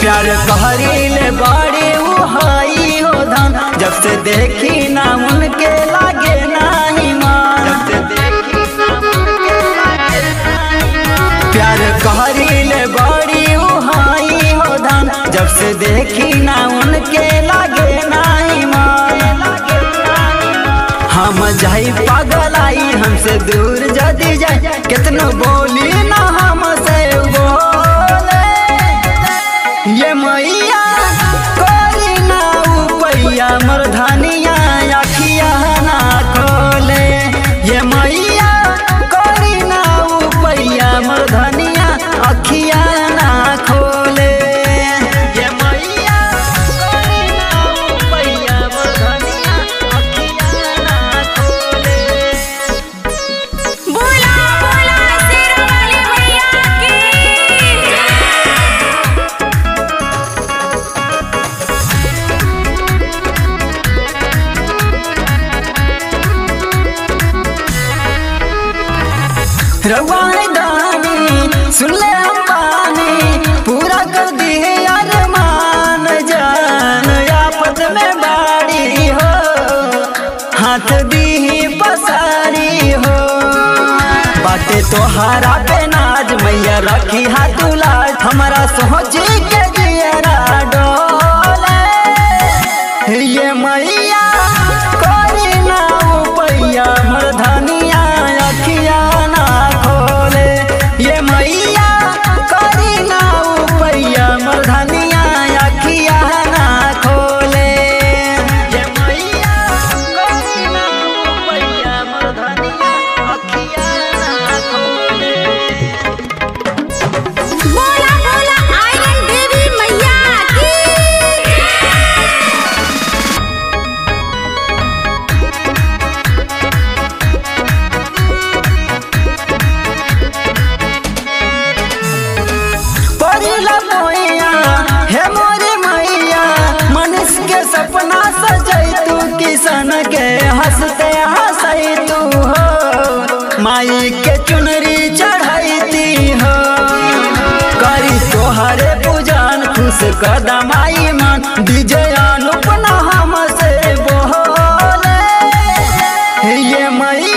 प्यार कहरीले बड़ी उहाई हो धन जब से देखी ना उनके लागे नाही मान जब से देखी ना उनके लागे नाही मान। प्यार कहरीले बड़ी उहाई हो धन जब से देखी ना उनके लागे नाही मान हम जाई पागल आई हमसे दूर जदी जाए कितनो बोली ना हमसे बोले ये मैया कोरी ना उपैया मरधनिया अखिया ना खोले ये मैया कोरी ना उपैया मरधनिया अखिया ना खोले ये मैया कोरी ना उपैया मरधनिया अखिया ना खोले बोला बोला शेरवाली मैया की रवानी दानी सुन ले हम पानी पूरा कर दिए अरमान जान आफत में बाड़ी हो हाथ दी पसारी हो बाटे तोहारा पे नाज मैया रखी हाथ लाज हमारा सोच के दियरा डोले ये मैया कोरी ना उपैया मरधनिया अखिया ना खोले ये मैया कोरी ना उपैया मरधनिया अखिया ना खोले ये मैया कोरी ना उपैया मरधनिया अखिया ना खोले बोला बोला आयरन देवी मैया की परिला मोया हे मोरे मैया मनुष्य के सपना सजै तू किसान के हंसते हंसै तू हो माई के चुनरी चढ़ैती हो करी तोहरे पूजन खुश कदमाई मन विजय अनुपना हमसे बोले ये मैया